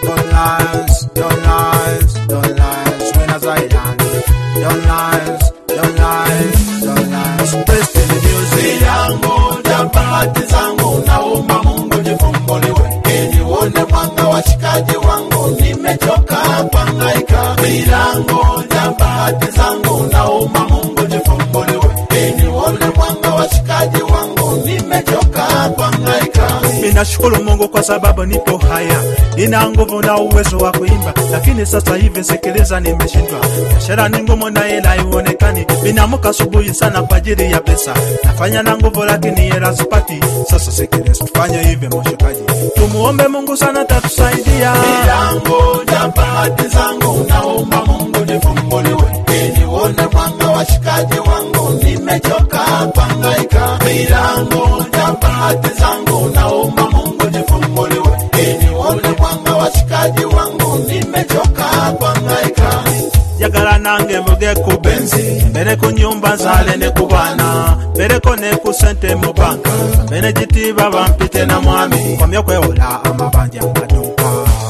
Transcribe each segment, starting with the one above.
don't lies, don't lies, don't lies. Winners Island, don't lies, don't lies, don't lies. Best in the music. yangu ja bahati zangu naomba Mungu jifumbuliwe ili uone mwanga washikaji wangu nimechoka kuhangaika milango ja bahati zangu naomba Mungu jifumbuliwe ili uone mwanga washikaji wangu nimechoka kuhangaika Ninashukuru Mungu kwa sababu nipo haya, nina nguvu na uwezo wa kuimba, lakini sasa hivi sikiliza, nimeshindwa. Biashara ni ngumu na hela haionekani. Ninaamka asubuhi sana kwa ajili ya pesa, nafanya na nguvu, lakini hela sipati. Sasa sikiliza, tufanye hivi mshikaji, tumuombe Mungu sana, tatusaidia. milango ya bahati zangu naomba Mungu nifumbuliwe ili uone mwanga washikaji wangu nimechoka kuhangaika milango ya bahati zangu naomba Mungu nifumbuliwe ili uone mwanga washikaji wangu nimechoka kuhangaika yagala nange mvuge ku benzi mbere ku nyumba nzale ne ku bana mbereko ne ku sente mu banka mbere gitiba bampite na mwami komya kwewola amabanja maduka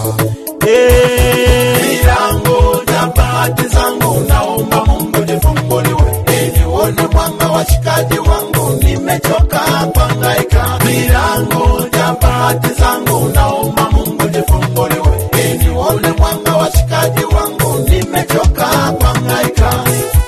Eh, milango ya bahati zangu naomba Mungu nifumbuliwe ili uone mwanga washikaji wangu nimechoka kuhangaika milango ya bahati zangu naomba Mungu nifumbuliwe ili uone mwanga washikaji wangu nimechoka kuhangaika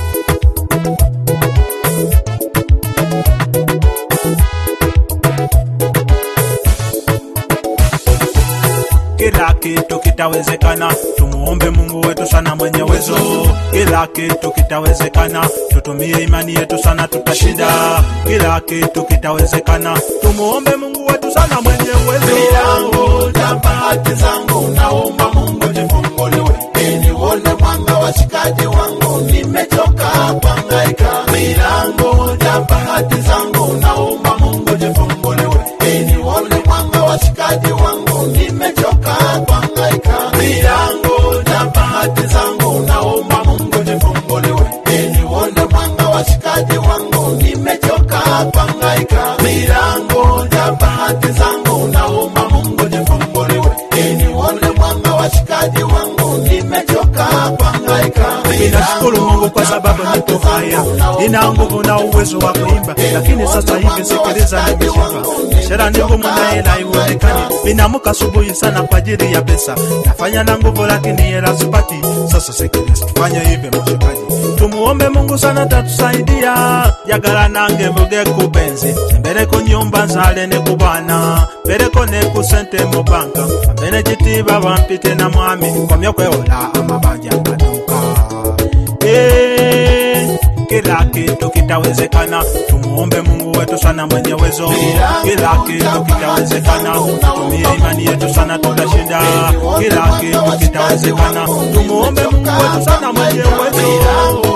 kila kitu kitawezekana tumuombe mungu wetu sana mwenye uwezo kila kitu kitawezekana tutumie imani yetu sana tutashinda kila kitu kitawezekana tumuombe mungu wetu sana mwenye uwezo milango ya bahati zangu naomba Mungu nifumbuliwe ili uone mwanga washikaji wangu nimechoka kuhangaika milango ya bahati zangu naomba Mungu nifumbuliwe ili uone mwanga washikaji wangu nimechoka kuhangaika milango ya bahati zangu naomba Mungu nifumbuliwe ili uone mwanga washikaji wangu nimechoka kuhangaika milango ya bahati zangu naomba Mungu nifumbuliwe ili uone mwanga washikaji wangu nimechoka kuhangaika ninashukuru mungu kwa sababu nipo haya nina nguvu na uwezo wa kuimba lakini sasa hivi sikiliza nimeshindwa biashara ni ngumu na hela haionekani ninaamka asubuhi sana kwa ajili ya pesa nafanya na nguvu lakini hela sipati sasa sikiliza tufanye hivi mshikaji tumuombe mungu sana tatusaidia yagala nange mvuge kubenzi mbere ku nyumba nzale ne ku bana mbereko ne ku sente mu banka mbere gitiba bampite na mwami komya kwewola amabanja maduka Eh, kila kitu kitawezekana tumuombe mungu wetu sana mwenye uwezo kila kitu kitawezekana tutumie imani yetu sana tutashinda kila kitu kitawezekana tumuombe mungu wetu sana mwenye uwezo